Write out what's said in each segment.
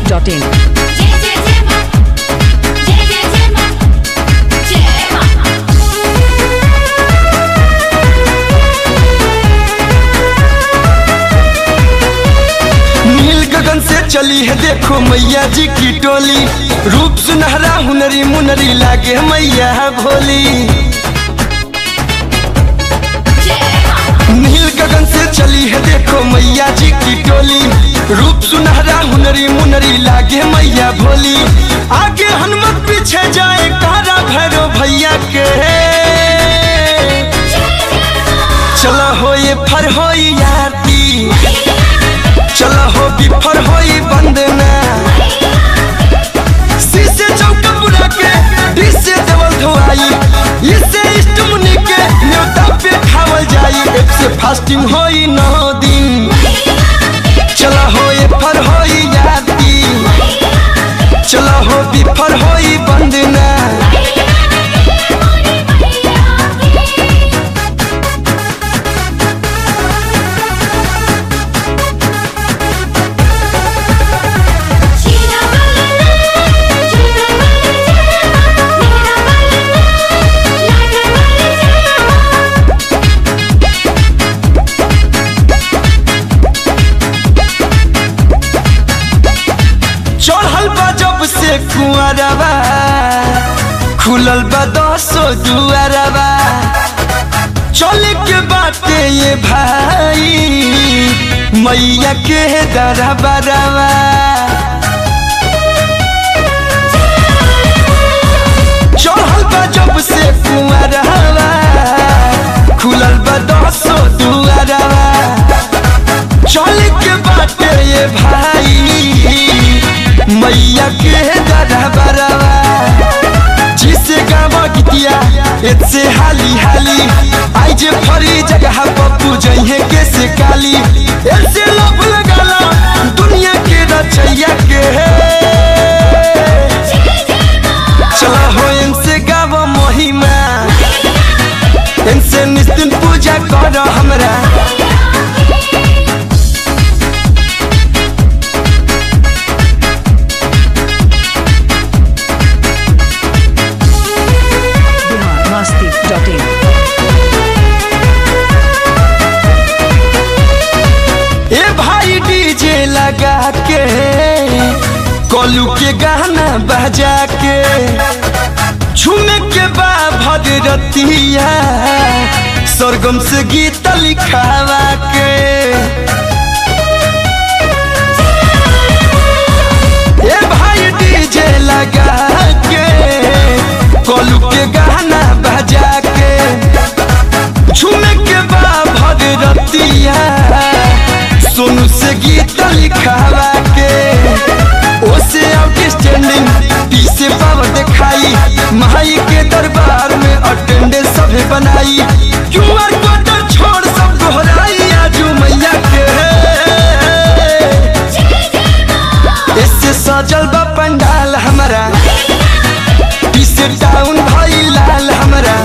masti.in. जय जय जय मां जय जय जय मां जय मां नील गगन से चली है देखो मैया जी की टोली रूप सुनहरा हुनरी मुनरी लागे मैया भोली जय मां नील गगन से चली है देखो मैया जी की टोली रूप सुनहरा हुनरी मुनरी लागे मैया भोली आगे हनुमत पीछे जाए कारा भैरो भैया के चलो हो ये फर हो याती चलो हो बिफर हो बंदना शीशे चौका बुला के डिसे देवल धोआई इससे इष्ट मुनि के न्योता पे खावल जाई एक से फास्टिंग होई नौ दिन चलो हो ये फर होई याती चलो हो बिफर होई बंदना शीरा वाले झूठा वाले जय मां मेरा वाले लाडा वाले जय मां चढ़ल बा जब से कुआरबा खुलल बा दसो दुआरबा चले के बाटे ये भाई मैया के दरबारबा चढ़ल बा जब से कुआरबा खुलल बा दसो दुआरबा चल के बाटे ये भाई मैया के दरबारवा जिसे गावा गीतिया एतसे हाली हाली आई जे फरी जगह पप्पू जइहे के से काली ऐसे लोभ लगाला दुनिया के रचैया के चला हो इनसे गावा महिमा इनसे निस्तिन पूजा कर हमरा Bihar masti.in. ए भाई डीजे लगा के कोलू के गाना बजा के झूमे के बा भगरतिया सरगम से गीत लिखावा के ए भाई डीजे लगा के कोलू के गाना बजा के झूमे के बा भगरतिया सोनू से गीत लिखावा के ओसे आउटस्टैंडिंग पी से पावर दिखाई माई के दरबार में अटेंडेंस सभे बनाई क्यूआर कोड छोड़ सब दोहराई आजू मैया के इससे सजल बा पंडाल हमारा पीछे टाउन भाई लाल हमारा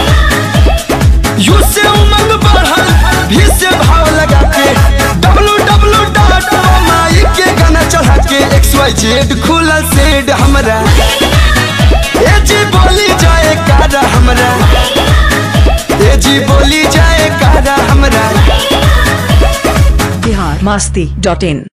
यू से उमंग बढ़ल भी से भाव लगा के डब्लू डब्लू डॉट माई के गाना चढ़ा के एक्स वाई जेड खुलल सेड हमरा ए जी बोली जाए कारा हमरा ए जी बोली जाए कारा हमरा Bihar masti.in.